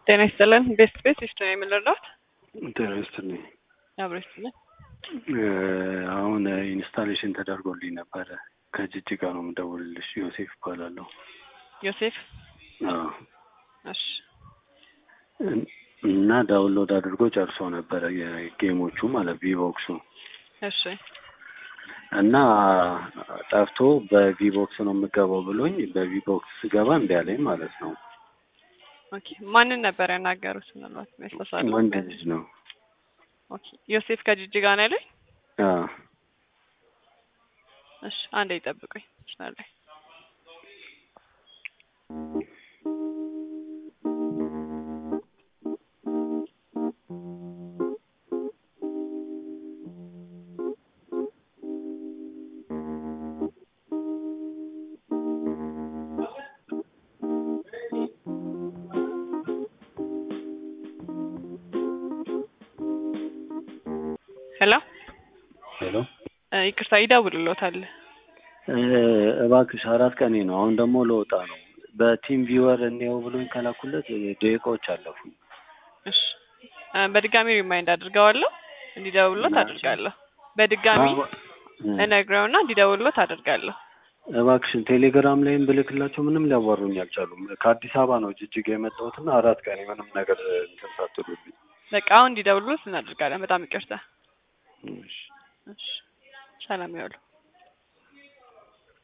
ጤና ይስጥልን። ቤስት ቤት ይስጥ ነው የምንረዳት ጤና ይስጥልኝ። አብሮ ይስጥልን። አሁን ኢንስታሌሽን ተደርጎልኝ ነበረ። ከጅጅጋ ነው የምደውልልሽ። ዮሴፍ እባላለሁ። ዮሴፍ አዎ። እሺ እና ዳውንሎድ አድርጎ ጨርሶ ነበረ የጌሞቹ ማለት ቪቦክሱ እሺ እና ጠፍቶ በቪቦክስ ነው የምገባው ብሎኝ በቪቦክስ ስገባ እምቢ አለኝ ማለት ነው። ኦኬ ማንን ነበር ያናገሩት? ምናልባት መስለሳለ ወንድ ልጅ ነው። ኦኬ ዮሴፍ ከጅጅጋ ነው ያለኝ። አዎ እሺ አንዴ ይጠብቁኝ ይችላል። ሄሎ ሄሎ ይቅርታ ይደውልሎታል። እባክሽ አራት ቀኔ ነው። አሁን ደግሞ ለወጣ ነው። በቲም ቪወር እንየው ብሎኝ ከላኩለት ደቂቃዎች አለፉኝ። እሺ በድጋሚ ሪማይንድ አድርገዋለሁ እንዲደውልሎት አድርጋለሁ። በድጋሚ እነግረውና እንዲደውልሎት አድርጋለሁ። እባክሽን ቴሌግራም ላይም ብልክላቸው ምንም ሊያዋሩኝ አልቻሉም። ከአዲስ አበባ ነው ጅጅጋ የመጣሁትና አራት ቀኔ ምንም ነገር እንትን ሳትሉልኝ። በቃ አሁን እንዲደውልሎት እናደርጋለን። በጣም ይቅርታ። እሺ። እሺ ሰላም ያውሉ።